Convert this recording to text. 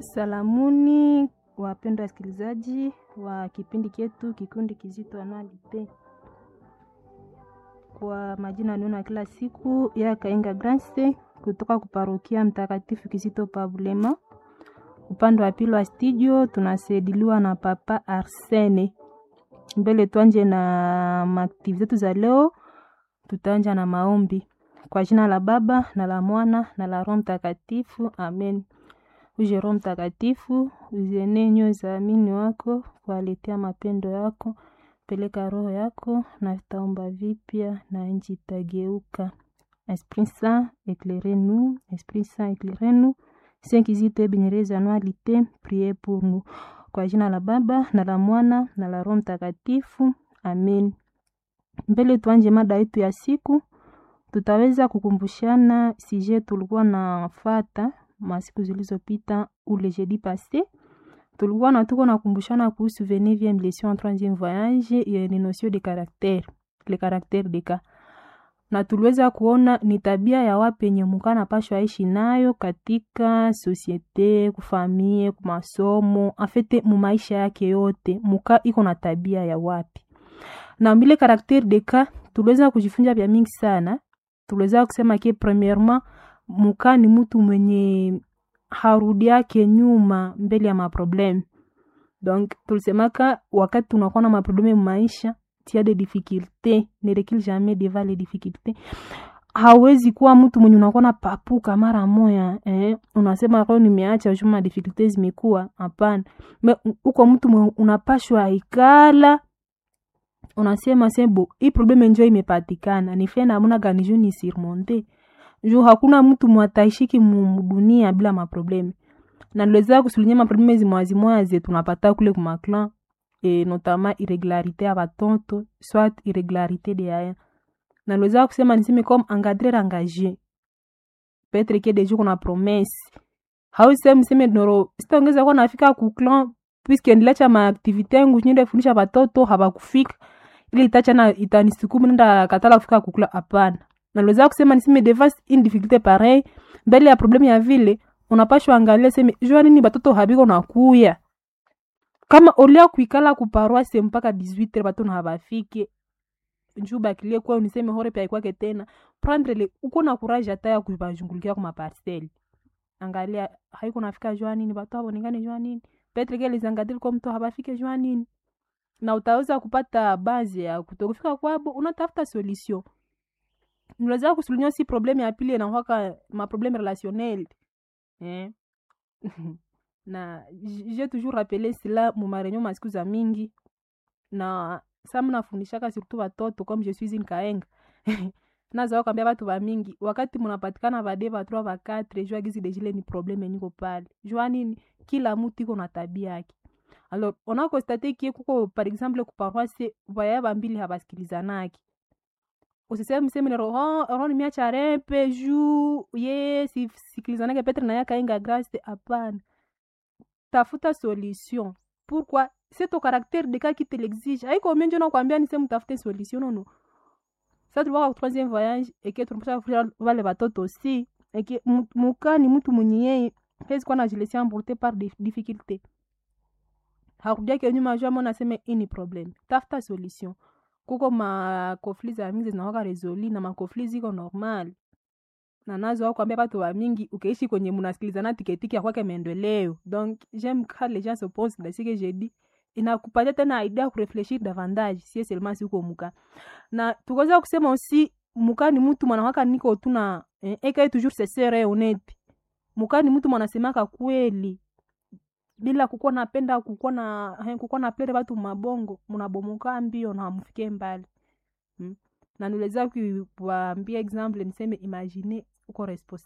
Salamuni wapendwa wasikilizaji wa kipindi chetu kikundi kizito Anualite. Kwa majina niona kila siku ya Kainga Grace kutoka kuparokia Mtakatifu Kizito Pabulema. Upande wa pili wa studio tunasaidiwa na Papa Arsene. Mbele tuanje na maaktivi zetu za leo, tutaanja na maombi kwa jina la Baba na la Mwana na la Roho Mtakatifu, amen. Uje Roho Mtakatifu, uzienee nyoyo za waamini wako, kuwaletea mapendo yako. Peleka roho yako na vitaomba vipya na nchi itageuka. Esprit Saint, éclairez-nous. Esprit Saint, éclairez-nous. Saint Kizito Ebenyereza Anualite, priez pour nous. Kwa jina la Baba na la Mwana na la Roho Mtakatifu, amen. Mbele tuanje mada yetu ya siku, tutaweza kukumbushana sije tulikuwa nafata masiku zilizopita ule jeudi passé tulikuwa na tuko nakumbushana kuhusu 29e leçon en 3e voyage ya ni notion de caractère le caractère de cas na tuliweza kuona ni tabia ya wapi yenye muka anapashwa aishi nayo katika sosiete kufamie kumasomo afete mumaisha yake yote muka iko na tabia ya wapi na mbile caractère de cas tuliweza kujifunza vya mingi sana tuliweza kusema ke premièrement muka ni mtu mwenye harudi yake nyuma mbele ya maprobleme donc tulisemaka wakati tunakuwa na maprobleme maisha tia de difficulté ne recule jamais devant les difficultés hawezi kuwa mtu mwenye unakuwa na papuka mara moya eh? unasema leo nimeacha juma difficulté zimekuwa hapana uko mtu mwenye unapashwa ikala unasema sebo hii probleme njo imepatikana nife namuna gani juu ni surmonte juu hakuna mtu mwataishiki mudunia bila maprobleme na niliweza kusulinya maprobleme zimwazimoya ze tunapata kule kumaklan e, notama irregularité ya batonto soit irregularité de yaya na niliweza kusema niseme comme engadrer engagé petre ke deju kuna promesse hausi mseme noro sitaongeza kuwa nafika kuklan puisque ndilacha maaktivité yangu nyende fundisha batoto habakufika ili itacha na itanisukumu nenda katala kufika kukula hapana naliweza kusema niseme devant une difficulté pareil mbele ya problème ya vile unapashwa angalia seme jua nini batoto habiko nakuya kama olia kuikala kuparoise mpaka 18 batoto habafike njuu bakilie kwa uniseme hore pia ikwake tena prendre le uko na courage hata ya kubajungulikia kwa parcelle angalia haiko nafika jua nini batoto habonekane jua nini petre ke lizangadili kwa mtu habafike jua nini na utaweza kupata bazi ya kutokufika kwabo unatafuta solution unaweza kusulunya si probleme ya pili inakwaka maprobleme relationnel eh? na j'ai toujours rappelé cela mumarenyo masiku za mingi na sa mnafundishaka surtout watoto comme je suis une kaenga nazaa kwambia batu bamingi wakati munapatikana bade batroi bakatre jua gizi dejile ni probleme niko pale jua nini kila mutu iko na tabia yake alors on a constaté kie kuko par exemple kuparoise vaya bambili habasikilizanaki usiseme mseme roho roho nimeacha repe juu ye sisikilizanake petre na yakainga grace hapana tafuta solution pourquoi c'est ton caractère de cas qui te l'exige haiko menjo nakwambia ni sehemu tafute solution nono sa tulikuwa kwa troisième voyage eke tunapasha kufundisha wale watoto aussi eke muka ni mtu mwenye yeye hezi kuwa najilesia emporter par des difficultés hakudiake nyuma jua mona aseme ini problem tafuta solution kuko makofli za mingi zinawaka resoli na makofli ziko normal na nazo au kwambia batu wa mingi ukeishi kwenye munasikilizana tiketiki ya kwake maendeleo donc j'aime quand les gens se posent dans ce que j'ai dit inakupatia tena idea kurefleshir davantage sie seulement si uko muka na tukaweza kusema aussi muka ni mtu mwanawaka niko tuna eh, eka toujours se sere honnête muka ni mtu mwanasemaka kweli bila kukuwa napenda kukuwa na kukuwa na plere batu mabongo munabomoka mbio na hamufike mbali hmm? na niweza kuwaambia example niseme imagine uko